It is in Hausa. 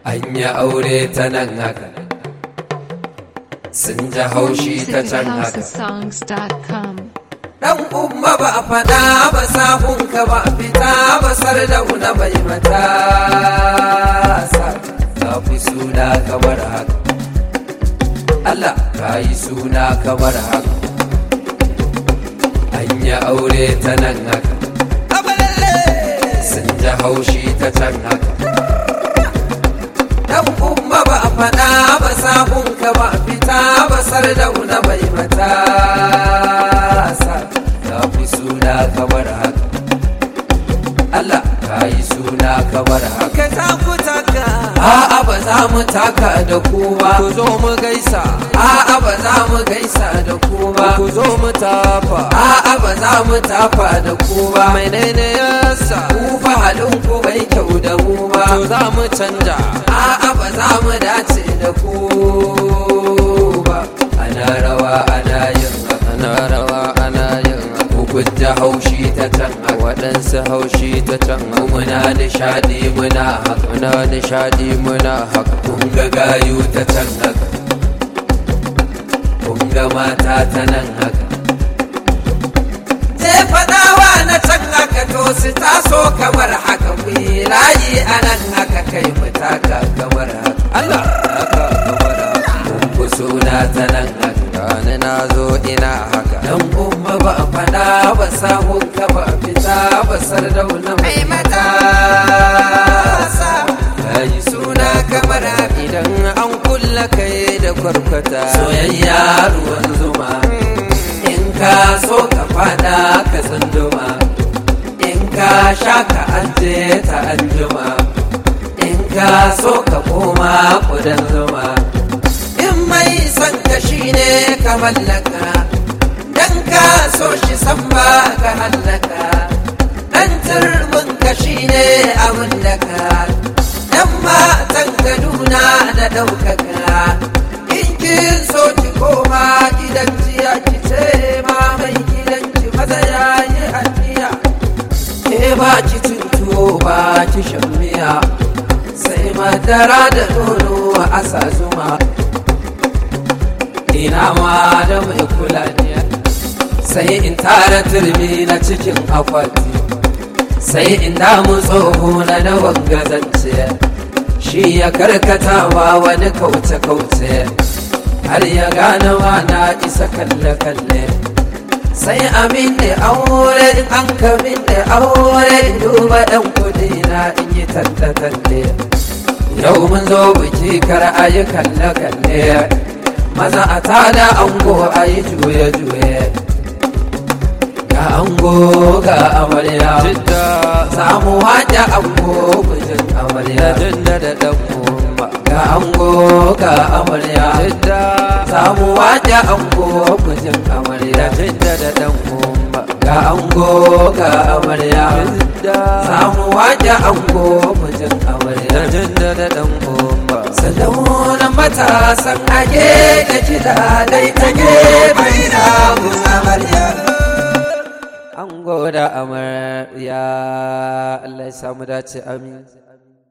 an yi aure ta nan haka sun ji haushi ta can haka cityhousesongs.com. dan umma ba a faɗa ba sahunka ba a fita ba sardauna bai mata sa ka fi suna kamar haka Allah ka yi suna kamar haka an yi aure ta nan haka sun ji haushi ta can haka dan umma ba a faɗa ba sahunka ba a fita ba sardauna bai mata sa ka fi suna kamar haka Allah ka yi suna kamar haka ka taku taka a'a ba za mu taka da ku ba ku zo mu gaisa a'a ba za mu gaisa da ku ba ku zo mu tafa a'a ba za mu tafa da ku ba menene yasa ku fa halin ku bai kyau da mu ba to za mu canja a'a ba za mu dace da ku ba ana rawa ana yin haka ana rawa ana yin ku gudda haushi ta can haka waɗansu haushi ta can mu muna nishadi muna haka muna nishadi muna haka kun ga gayu ta can haka kun ga mata ta nan haka je faɗawa na can haka to su taso kamar haka ku yi layi a nan haka kai mu taka kamar haka Allah haka kamar haka kun ku suna ta nan haka gani na zo ina haka dan umma ba a faɗa ba sahun ka ba a fita ba sardauna mai mata yi suna kamar haka idan an kulla kai da kwarkwata soyayya ruwan zuma in ka so ka fada ka tsunduma in ka sha ka anje ta anjuma in ka so ka koma kudan zuma in mai son ka shine ka mallaka dan ka so shi san ba ka hallaka dan turbin ka shine abin da ka dan matan kaduna da ɗaukaka in kin so ki koma gidan jiya ki ce ma mai gidan ki maza ya yi haniya ke ba ki cin tuwo ba ki shan miya sai madara da nono a sa zuma ina ma da mai kula ne sai in tara turmi na cikin akwati sai in damu tsoho na da wangazance shi ya karkatawa wani kauce-kauce har ya gane na isa kalle-kalle sai amin da aure in an kamin da aure in duba ɗan kudi na in yi talle-talle yau mun zo biki kar a yi kalle-kalle maza a tada ango a yi juye-juye ga ango ga amarya jidda za mu waje ango bijin da amarya jidda da dan umma ga ango ga amarya jidda za mu waje ango bijin amarya da jidda da dan umma ga ango ga amarya jidda za mu waje ango bijin da amarya jidda da dan umma Salaunan matasan age da kiɗa dai ta gefe na mun amarya an goda amarya Allah ya samu dace amin